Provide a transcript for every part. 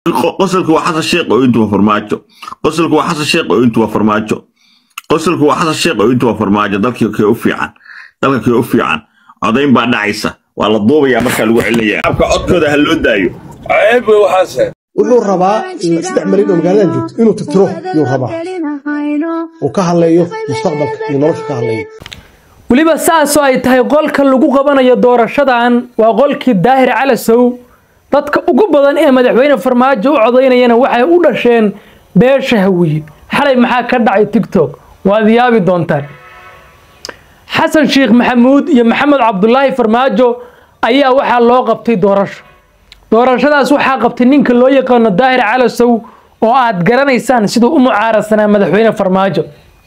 qosolku waa xasan sheekh oo intu waa farmaajo qosolku waa xasan sheekh oo intu waa farmaajo qosolku waa xasan sheekh oo intu waa farmaajo dalkii kee u fiican dalka kee u fiican codayn baa dhacaysa waa la duubayaa markaa lagu celinaya abka codkooda ha loo daayo ceeb wey waxaase wuxuu rabaa saddex marin oo magaaladan joogto inuu tirtiro yuu rabaa uu ka hadleeyo mustaqbalka iyo nolosha ka hadleeyo weliba saasoo ay tahay qolka lagu qabanayo doorashadan waa qolkii daahir calasow dadka ugu badan ee madaxweyne farmaajo u codaynayana waxay u dhasheen beesha hawiye xalay maxaa ka dhacay tigtok waad yaabi doontaan xasan sheekh maxamuud iyo maxamed cabdulaahi farmaajo ayaa waxaa loo qabtay doorasho doorashadaas waxaa qabtay ninka loo yaqaano daahir calasow oo aad garanaysaan siduu u mucaarasanaa madaxweyne farmaajo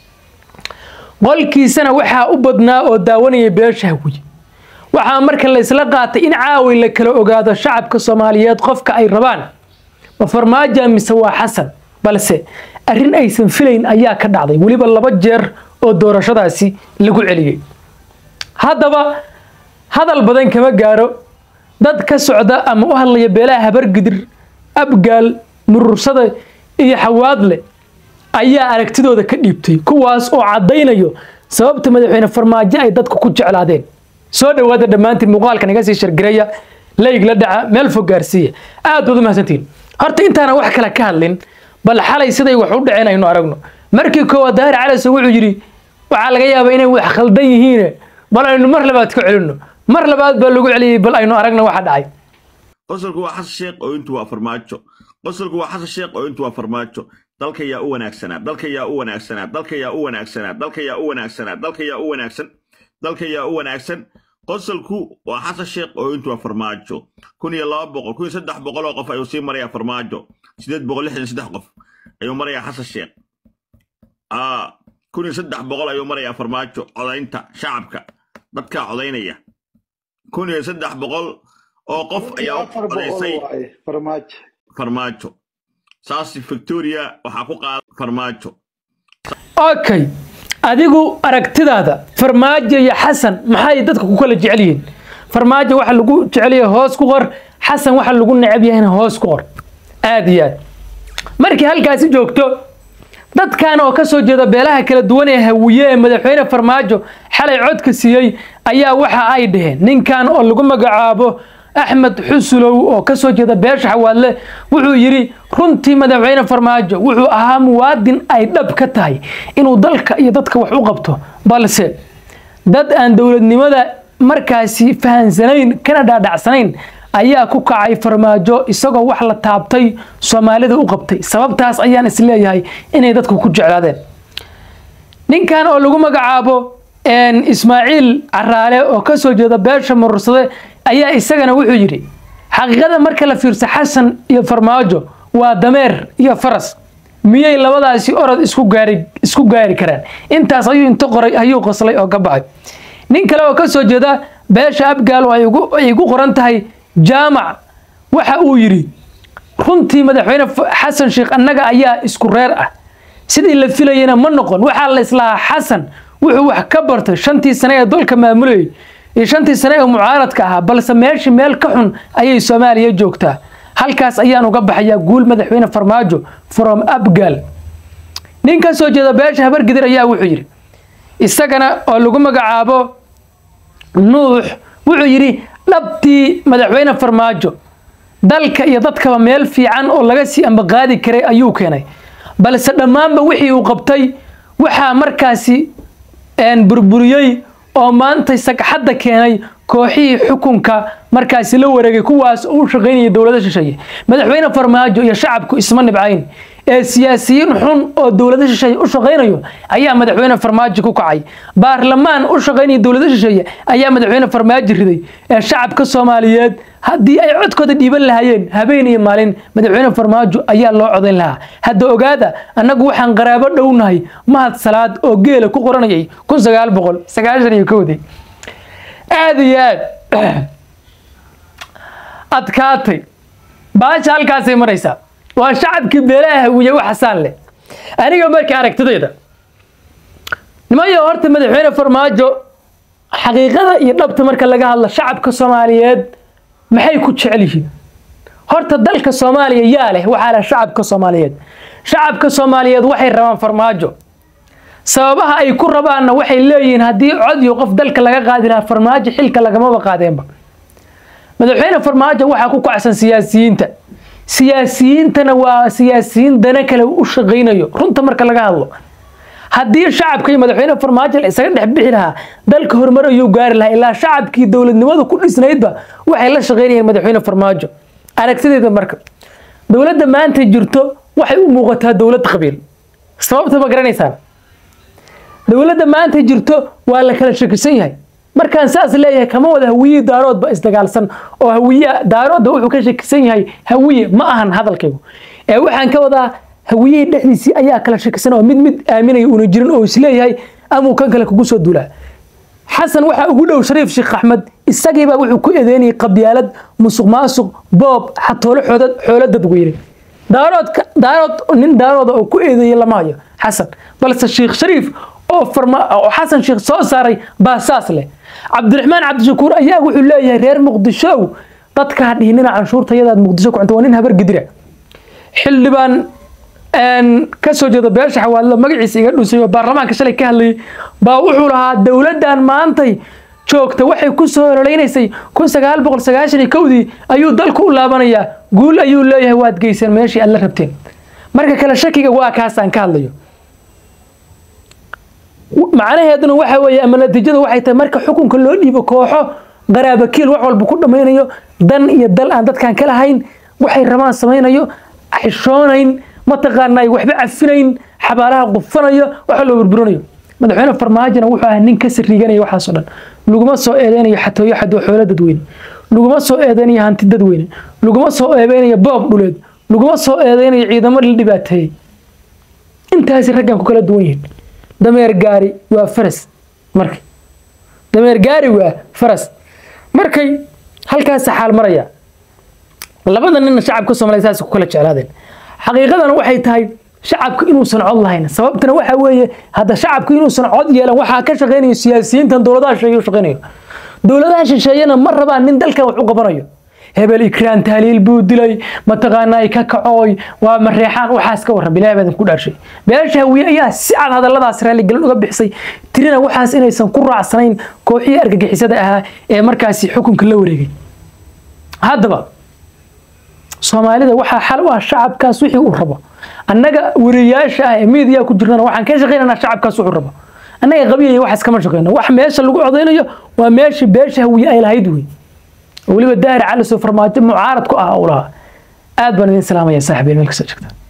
qolkiisana waxaa u badnaa oo daawanaya beesha hawiye waxaa marka la isla qaatay in caawi la kala ogaado shacabka soomaaliyeed qofka ay rabaan ma farmaajo mise waa xasan balse arrin aysan filayn ayaa ka dhacday weliba laba jeer oo doorashadaasi lagu celiyey haddaba hadal badan kama gaaro dad ka socda ama u hadlaya beelaha habargidir abgaal murursada iyo xawaadle ayaa aragtidooda ka dhiibtay kuwaas oo caddaynayo sababta madaxweyne farmaajo ay dadku ku jeclaadeen soo dhowaada dhammaantiin muuqaalkan iga sii shargareya layg la dhaca meel fog gaarsiiya aad baad u mahadsantihiin horta intaana wax kale ka hadlin bal xalay siday wax u dhaceen aynu aragno markii koowaad daahir calaso wuxuu yidhi waxaa laga yaabaa inay wax khaldan yihiine bal aynu mar labaad ka celinno mar labaad baa lagu celiyey bal aynu aragno waxa dhacay qosolku waa xasan sheekh oo intu waa farmaajo qosolku waa xasan sheekh oo intu waa farmaajo dalka yaa u wanaagsanaa dalka yaa u wanaagsanaa dalka yaa u wanaagsanaa dalka yaa u wanaagsanaa dalka yaa u wanaagsan dalka yaa u wanaagsan qosolku waa xasan sheekh oo intu waa farmaajo kun iyo laba boqol kun iyo saddex boqol oo qof ayuu sii marayaa farmaajo sideed boqol lixdan saddex qof ayuu marayaa xasan sheekh kun iyo saddex boqol ayuu marayaa farmaajo codaynta shacabka dadkaa codaynaya kun iyo saddex boqol oo qof ayaa u codaysay farmaajo saas victoria waxaa ku qaada farmaajo okay adigu aragtidaada farmaajo iyo xasan maxay dadka ku kala jecel yihiin farmaajo waxa lagu jecelyahay hoos ku qor xasan waxa lagu necab yahayna hoos ku qor aad iyo aad markii halkaasi joogto dadkan oo ka soo jeeda beelaha kala duwan ee hawiye ee madaxweyne farmaajo xalay codka siiyey ayaa waxa ay dhaheen ninkan oo lagu magacaabo axmed xusulow oo ka soo jeeda beesha xawaadle wuxuu yidhi runtii madaxweyne farmaajo wuxuu ahaa muwaadin ay dhab ka tahay inuu dalka iyo dadka wax u qabto balse dad aan dowladnimada markaasi fahansanayn kana dhaadhacsanayn ayaa ku kacay farmaajo isagoo wax la taabtay soomaalida u qabtay sababtaas ayaan isleeyahay inay dadku ku jeclaadeen ninkan oo lagu magacaabo ismaaciil caraale oo ka soo jeeda beesha murursade ayaa isagana wuxuu yidhi xaqiiqada marka la fiirso xasan iyo farmaajo waa dameer iyo faras miyay labadaasi orod isku gaari isku gaari karaan intaas ayuu inta qoray ayuu qoslay oo ka baxay nin kale oo ka soo jeeda beesha abgaal oo ay ugu qoran tahay jaamac waxa uu yidhi runtii madaxweyne xasan sheekh annaga ayaa isku reer ah sidii la filayana ma noqon waxaa la islahaa xasan wuxuu wax ka bartay shantii sane ee dalka maamulayay iyo shantii sane ee mucaaradka ahaa balse meeshii meel ka xun ayay soomaaliya joogtaa halkaas ayaan uga baxayaa guul madaxweyne farmaajo from abgal nin ka soo jeeda beesha habargidir ayaa wuxuu yidhi isagana oo lagu magacaabo nuux wuxuu yidhi dhabtii madaxweyne farmaajo dalka iyo dadkaba meel fiican oo laga sii ambaqaadi karay ayuu keenay balse dhammaanba wixii uu qabtay waxaa markaasi burburiyey oo maanta sagxadda keenay kooxihii xukunka markaasi la wareegay kuwaas oo u shaqaynaya dowlado shisheeye madaxweyne farmaajo iyo shacabku isma nibcayn ee siyaasiyiin xun oo dowlado shisheeye u shaqaynayo ayaa madaxweyne farmaajo ku kacay baarlamaan u shaqaynaya dowlado shisheeye ayaa madaxweyne farmaajo riday ee shacabka soomaaliyeed haddii ay codkooda dhiiban lahaayeen habeen iyo maalin madaxweyne farmaajo ayaa loo codayn lahaa hadda ogaada annagu waxaan qaraabo dhownahay mahad salaad oo geela ku qoranayay kun sagaal boqol sagaashan iyo kowdii aada iyo aad adkaatay baasha halkaasay maraysaa waa shacabkii beelaha hawiye u xasaan leh aniga markii aragtidayda nimayo horta madaxweyne farmaajo xaqiiqada iyo dhabta marka laga hadlo shacabka soomaaliyeed maxay ku jecel yihiin horta dalka soomaaliya yaa leh waxaa leh shacabka soomaaliyeed shacabka soomaaliyeed waxay rabaan farmaajo sababaha ay ku rabaanna waxay leeyihiin haddii cod iyo qof dalka laga qaadi lahaa farmaajo xilka lagamaba qaadeenba madaxweyne farmaajo waxaa ku kacsan siyaasiyiinta siyaasiyiintana waa siyaasiyiin dana kale u shaqaynayo runta marka laga hadlo haddii shacabka iyo madaxweyne farmaajo la isaga dhex bixi lahaa dalka horumar ayuu gaari lahaa ilaa shacabkii dowladnimadu ku dhisnaydba waxay la shaqaynayeen madaxweyne farmaajo aragtideeda marka dowladda maanta jirto waxay u muuqataa dowlad qabiil sababta ma garanaysaan dowladda maanta jirto waa la kala shakisan yahay markaan saas leeyahay kama wada hawiye daaroodba isdagaalsan oo hawiye daaroodda wuxuu ka shakisan yahay hawiye ma ahan hadalkaygu ee waxaan ka wadaa hawiyihii dhexdiisii ayaa kala shakisan oo mid mid aaminaya una jirin oo isleeyahay amuu kan kale kugu soo duulaa xasan waxaa ugu dhow shariif sheekh axmed isagiibaa wuxuu ku eedeynayay qabyaalad musuq maasuq boob xatoolo xoodad xoolo dadweyne daaroodka daarood nin daarooda oo ku eedeeyay lama hayo xasan balse sheekh shariif oo farma oo xasan sheekh soo saaray baa saas leh cabdiraxmaan cabdishakuur ayaa wuxuu leeyahay reer muqdishow dadka ha dhihinina canshuurtayadaad muqdisho ku cunta waa nin habar gidira xildhibaan ka soo jeeda beesha xawaadlo magaciisa iga dhusay oo baarlamaanka shalay ka hadlayay baa wuxuu lahaa dowladdan maantay joogta waxay ku soo horoleynaysay kun sagaal boqol sagaashan iyo kowdii ayuu dalku u laabanayaa guul ayuu leeyahay waad geyseen meeshii aad la rabteen marka kale shakiga waa kaasaan ka hadlayo macnaheeduna waxa weeye ama natiijadu waxay tahay marka xukunka loo dhiibo kooxo qaraabakiil wax walba ku dhammaynayo dan iyo dal aan dadkan ka lahayn waxay rabaan samaynayo xishoonayn mataqaanaa waxba cafinayn xabaalaha qufanayo waxa loo burburinayo madaxweyne farmaajona wuxuu ahaa nin ka sariiganaya waxaasoo dhan laguma soo eedeynayo xatooyo xadoo xoolo dadweyne laguma soo eedeynayo hanti dadweyne laguma soo eedeynayo boob dhuleed laguma soo eedeynayo ciidamo la dhibaateeyey intaasi raggan ku kala duwan yihiin dameer gaari waa faras marka dameer gaari waa faras markay halkaas xaal maraya labada ninna shacabka soomaaliya saas ku kala jeclaadeen xaqiiqadana waxay tahay shacabku inuusan cod lahayn sababtana waxa weeye hadda shacabku inuusan cod yeelan waxaa ka shaqaynayo siyaasiyiintan dowladaha shisheeye u shaqaynayo dowladaha shisheeyena ma rabaan nin dalkan wax u qabanayo hebel ikraan tahliil buu dilay mataqaanaa ka kacooy waa mareexaan waxaas ka warran bilahi baadan ku dhaarshay beesha hawiye ayaa si cad hadalladaas raaligelin uga bixisay tirina waxaas inaysan ku raacsanayn kooxihii argagixisada ahaa ee markaasi xukunka la wareegay haddaba soomaalida waxaa xal u ah shacabkaas wixii uu rabo annaga wariyaasha ah ee miidiya ku jirnana waxaan ka shaqaynaynaa shacabkaas wuxuu rabo annaga qabiyaya waxaas kama shaqayno wax meesha lagu codaynayo waa meeshii beesha hawiye ay lahayd wey weliba daahir cali soo farmaajo mucaarad ku ah uu lahaa aad baan idin salaamaya saaxiibeen meel kasta joogta